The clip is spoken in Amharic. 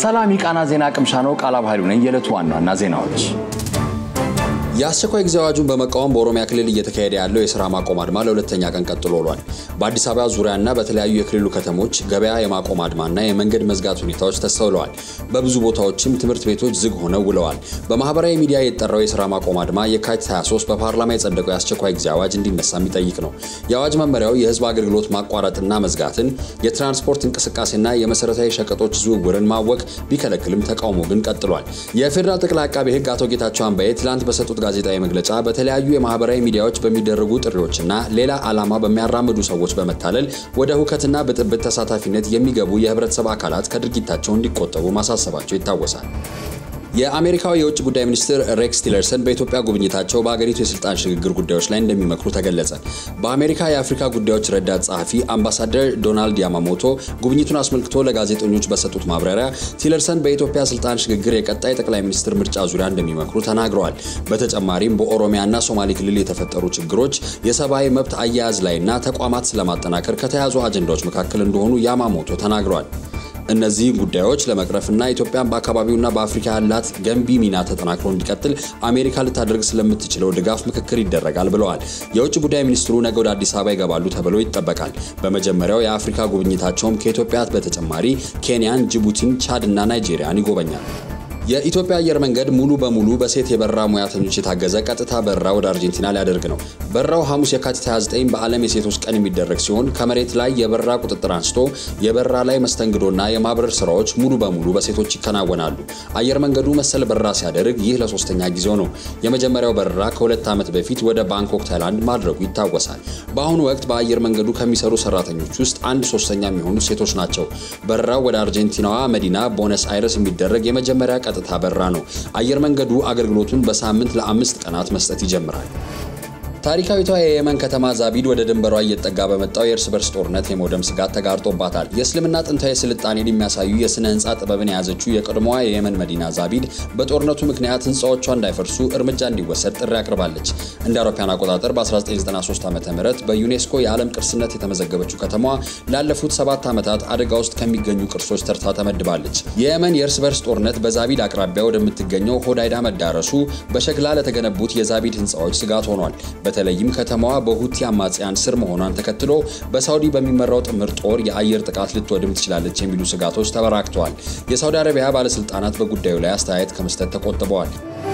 ሰላም የቃና ዜና ቅምሻ ነው። ቃላብ ኃይሉ ነኝ። የዕለቱ ዋና ዋና ዜናዎች የአስቸኳይ ጊዜ አዋጁን በመቃወም በኦሮሚያ ክልል እየተካሄደ ያለው የስራ ማቆም አድማ ለሁለተኛ ቀን ቀጥሎ ውሏል። በአዲስ አበባ ዙሪያና በተለያዩ የክልሉ ከተሞች ገበያ የማቆም አድማና የመንገድ መዝጋት ሁኔታዎች ተስተውለዋል። በብዙ ቦታዎችም ትምህርት ቤቶች ዝግ ሆነው ውለዋል። በማህበራዊ ሚዲያ የጠራው የስራ ማቆም አድማ የካቲት 23 በፓርላማ የጸደቀው የአስቸኳይ ጊዜ አዋጅ እንዲነሳ የሚጠይቅ ነው። የአዋጅ መመሪያው የህዝብ አገልግሎት ማቋረጥና መዝጋትን፣ የትራንስፖርት እንቅስቃሴና የመሰረታዊ ሸቀጦች ዝውውርን ማወቅ ቢከለክልም ተቃውሞ ግን ቀጥሏል። የፌዴራል ጠቅላይ አቃቤ ህግ አቶ ጌታቸው አምባዬ ትላንት በሰጡት ጋዜጣዊ መግለጫ በተለያዩ የማህበራዊ ሚዲያዎች በሚደረጉ ጥሪዎችና ሌላ ዓላማ በሚያራምዱ ሰዎች በመታለል ወደ ሁከትና ብጥብጥ ተሳታፊነት የሚገቡ የህብረተሰብ አካላት ከድርጊታቸው እንዲቆጠቡ ማሳሰባቸው ይታወሳል። የአሜሪካው የውጭ ጉዳይ ሚኒስትር ሬክስ ቲለርሰን በኢትዮጵያ ጉብኝታቸው በአገሪቱ የስልጣን ሽግግር ጉዳዮች ላይ እንደሚመክሩ ተገለጸ። በአሜሪካ የአፍሪካ ጉዳዮች ረዳት ጸሐፊ አምባሳደር ዶናልድ ያማሞቶ ጉብኝቱን አስመልክቶ ለጋዜጠኞች በሰጡት ማብራሪያ ቲለርሰን በኢትዮጵያ ስልጣን ሽግግር የቀጣይ ጠቅላይ ሚኒስትር ምርጫ ዙሪያ እንደሚመክሩ ተናግረዋል። በተጨማሪም በኦሮሚያና ሶማሌ ክልል የተፈጠሩ ችግሮች የሰብአዊ መብት አያያዝ ላይና ተቋማት ስለማጠናከር ከተያዙ አጀንዳዎች መካከል እንደሆኑ ያማሞቶ ተናግረዋል። እነዚህን ጉዳዮች ለመቅረፍና ኢትዮጵያን በአካባቢውና በአፍሪካ ያላት ገንቢ ሚና ተጠናክሮ እንዲቀጥል አሜሪካ ልታደርግ ስለምትችለው ድጋፍ ምክክር ይደረጋል ብለዋል። የውጭ ጉዳይ ሚኒስትሩ ነገ ወደ አዲስ አበባ ይገባሉ ተብሎ ይጠበቃል። በመጀመሪያው የአፍሪካ ጉብኝታቸውም ከኢትዮጵያ በተጨማሪ ኬንያን፣ ጅቡቲን፣ ቻድ እና ናይጄሪያን ይጎበኛል። የኢትዮጵያ አየር መንገድ ሙሉ በሙሉ በሴት የበረራ ሙያተኞች የታገዘ ቀጥታ በረራ ወደ አርጀንቲና ሊያደርግ ነው። በረራው ሐሙስ የካቲት 29 በዓለም የሴቶች ቀን የሚደረግ ሲሆን ከመሬት ላይ የበረራ ቁጥጥር አንስቶ የበረራ ላይ መስተንግዶና የማብረር ስራዎች ሙሉ በሙሉ በሴቶች ይከናወናሉ። አየር መንገዱ መሰል በረራ ሲያደርግ ይህ ለሶስተኛ ጊዜው ነው። የመጀመሪያው በረራ ከሁለት ዓመት በፊት ወደ ባንኮክ ታይላንድ ማድረጉ ይታወሳል። በአሁኑ ወቅት በአየር መንገዱ ከሚሰሩ ሰራተኞች ውስጥ አንድ ሶስተኛ የሚሆኑ ሴቶች ናቸው። በረራው ወደ አርጀንቲናዋ መዲና ቦነስ አይረስ የሚደረግ የመጀመሪያ ቀጥታ በረራ ነው። አየር መንገዱ አገልግሎቱን በሳምንት ለአምስት ቀናት መስጠት ይጀምራል። ታሪካዊቷ የየመን ከተማ ዛቢድ ወደ ድንበሯ እየጠጋ በመጣው የእርስ በርስ ጦርነት የመውደም ስጋት ተጋርጦባታል። የእስልምና ጥንታዊ ስልጣኔን የሚያሳዩ የስነ ህንፃ ጥበብን የያዘችው የቀድሞዋ የየመን መዲና ዛቢድ በጦርነቱ ምክንያት ህንፃዎቿ እንዳይፈርሱ እርምጃ እንዲወሰድ ጥሪ አቅርባለች። እንደ አውሮፓውያን አቆጣጠር በ1993 ዓ ም በዩኔስኮ የዓለም ቅርስነት የተመዘገበችው ከተማዋ ላለፉት ሰባት ዓመታት አደጋ ውስጥ ከሚገኙ ቅርሶች ተርታ ተመድባለች። የየመን የእርስ በርስ ጦርነት በዛቢድ አቅራቢያ ወደምትገኘው ሆዳይዳ መዳረሱ በሸክላ ለተገነቡት የዛቢድ ህንፃዎች ስጋት ሆኗል። በተለይም ከተማዋ በሁቲ አማጽያን ስር መሆኗን ተከትሎ በሳውዲ በሚመራው ጥምር ጦር የአየር ጥቃት ልትወድም ትችላለች የሚሉ ስጋቶች ተበራክተዋል። የሳውዲ አረቢያ ባለስልጣናት በጉዳዩ ላይ አስተያየት ከመስጠት ተቆጥበዋል።